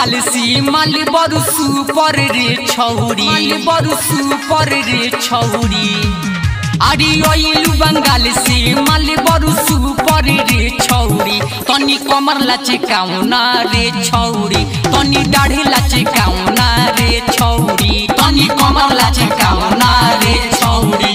बंगाल से माल बरु सुपर रे छौरी माल बरु सुपर रे छौरी अरे ओइलु बंगाल से माल बरु सुपर रे छौरी तनी कमर लचकाउना रे छौरी तनी दाढ़ी लचकाउना रे छौरी तनी कमर लचकाउना रे छौरी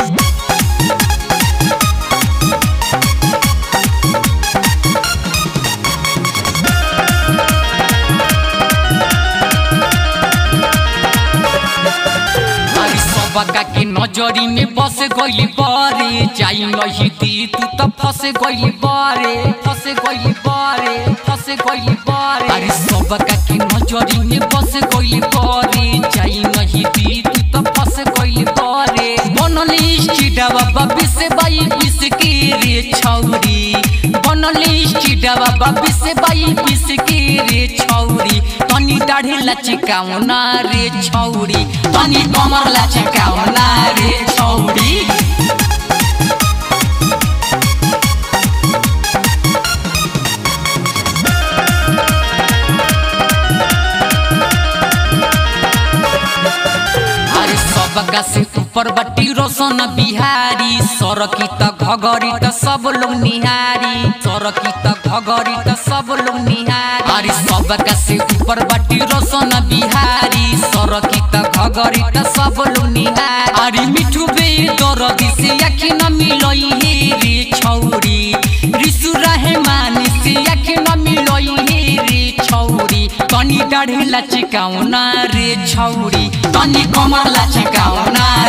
अरे सबका के नजरी में बस गइली बारे जाई नहीं दी तू त फस गइली बारे फस गइली बारे फस गइली बारे अरे सबका के नजरी में बस गइली बारे जाई नहीं दी तू त फस गइली बारे बनल स्टीडा बाबा बिस बाई बिस के रे छौरी बनल स्टीडा बाबा बिस बाई बिस के रे छौरी तनी दाढ़ी लचकाउना रे छौरी तनी कमर लचकाउना रे छौरी अरे सबका से ऊपर बट्टी रोशन बिहारी सरकी त घगरी त सब लोग निहारी सरकी त घगरी त सब लोग निहारी अरे सबका से ऊपर बट्टी रोशन बिहारी सरकी त घगरी त सब लोग निहारी अरे मिठू बे दरदी से आखी न मिलई हे रे छौरी रिसु रहे मानी से आखी न मिलई हे रे छौरी तनी दाढ़ी लचकाउना रे छौरी तनी कमर लचकाउना